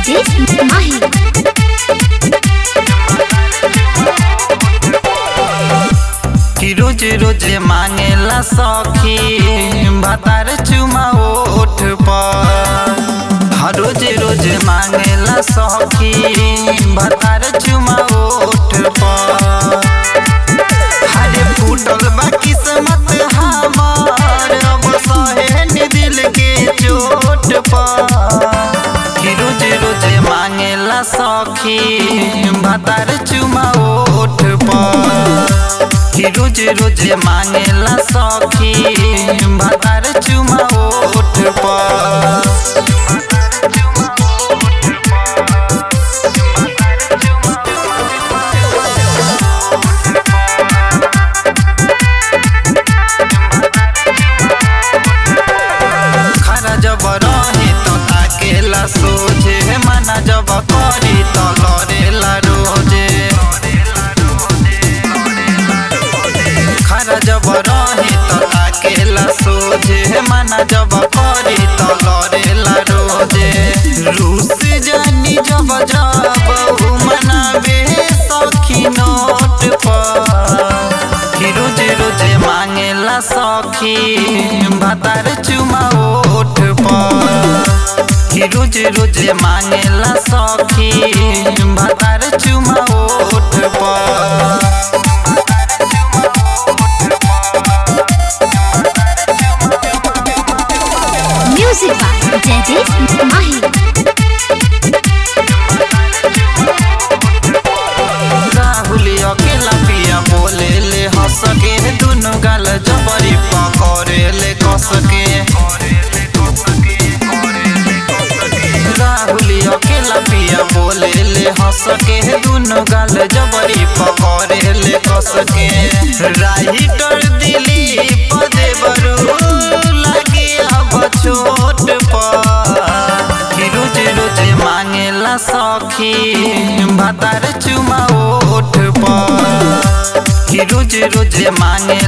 जयदीप माही कि रोज रोज मांगेला सखी भातार चुमा ओठ पर हर रोज रोज मांगेला सखी भातार चुमा ओठ पर हरे फूटल बा किस्मत हमार अब सहे नि दिल के चोट पर कि रोज रोज मांगेला सखी भातार चुमा ओठ पर कि रोज रोज मांगेला सखी भातार चुमा ओठ पर खरा जब रहे तो ताकेला सोझे मना जब करी तो लड़ेला रोजे खरा जब रहे तो ताकेला सोझे मना जब करी तो लड़ेला रोजे रूस जानी जब जब उ मनावे सखी नोट पर कि रोज रोज मांगेला सखी भातार चुमा ओठ पर कि रोज रोज मांगेला सखी भातार चुमा ओठ पर म्यूजिक बाय जयदीप माही राहुल अकेला पिया बोले ले हंस के दुनु गाल जबरी पकड़े ले कस के राहुल अकेला पिया बोले ले हंस के दुनु गाल जबरी पकड़े ले कस के राइटर दिली पदे बरू लगे अब छोट पर कि रोज रोज मांगेला सखी भातार चुमा ओठ पर कि रोज रोज मांगे